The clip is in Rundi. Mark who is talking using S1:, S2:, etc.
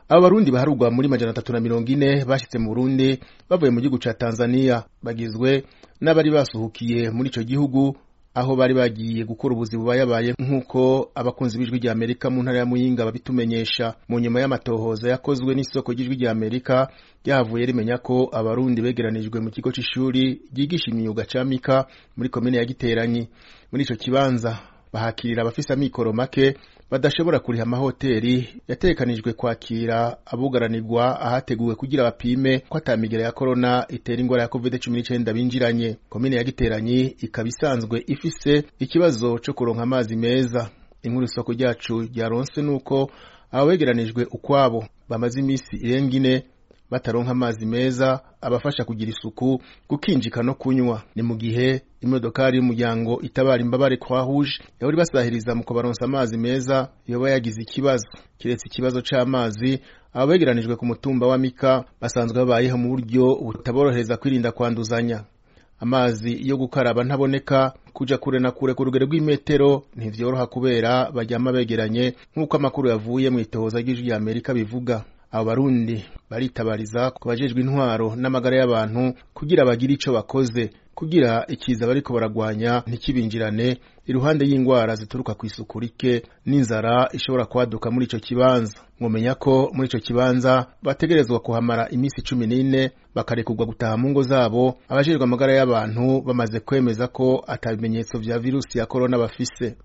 S1: abo barundi baharugwa muri majana atatu na mirongo ine bashitse mu burundi bavuye mu gihugu ca tanzania bagizwe n'abari basuhukiye muri ico gihugu aho bari bagiye gukora ubuzi bubayabaye nk'uko abakunzi b'ijwi rya amerika mu ntara ya muyinga babitumenyesha mu nyuma y'amatohoza yakozwe n'isoko ry'ijwi rya amerika ryahavuye rimenya ko abarundi begeranijwe mu kigo c'ishuri ryigisha imyuga ca mika muri komine ya giteranyi muri ico kibanza bahakirira abafise amikoro make badashobora kuriha amahoteri yategekanijwe kwakira abugaranirwa ahateguwe kugira bapime ko atamigera ya korona itera ingwara ya covid cumi n'icenda binjiranye komine ya giteranyi ikaba isanzwe ifise ikibazo co kuronka amazi meza inkuru isoko ryacu ryaronse nuko abo begeranijwe ukwabo bamaze imisi irenga ine bataronka amazi meza abafasha kugira isuku gukinjika no kunywa ni mu gihe imodokari y'umuryango itabara imbabare kwa rouge yahora ibasahiriza mu kubaronsa amazi meza yoba yagize ikibazo kiretse ikibazo c'amazi abo begeranijwe ku mutumba wa mika basanzwe babayeho mu buryo butaborohereza kwirinda kwanduzanya amazi yo gukaraba ntaboneka kuja kure na kure ku rugero rw'imetero ntivyoroha kubera baryama begeranye nk'uko amakuru yavuye mu itohoza ry'ijwi rya amerika bivuga abo barundi baritabariza ku bajejwe intwaro n'amagara y'abantu kugira bagire ico bakoze kugira ikiza bariko baragwanya ntikibinjirane iruhande y'ingwara zituruka ku isuku rike n'inzara ishobora kwaduka muri ico kibanza mwomenya ko muri ico kibanza bategerezwa kuhamara imisi cumi n'ine bakarekurwa gutaha mu ngo zabo abajejwe amagara y'abantu bamaze kwemeza ko ata bimenyetso vya virusi ya korona bafise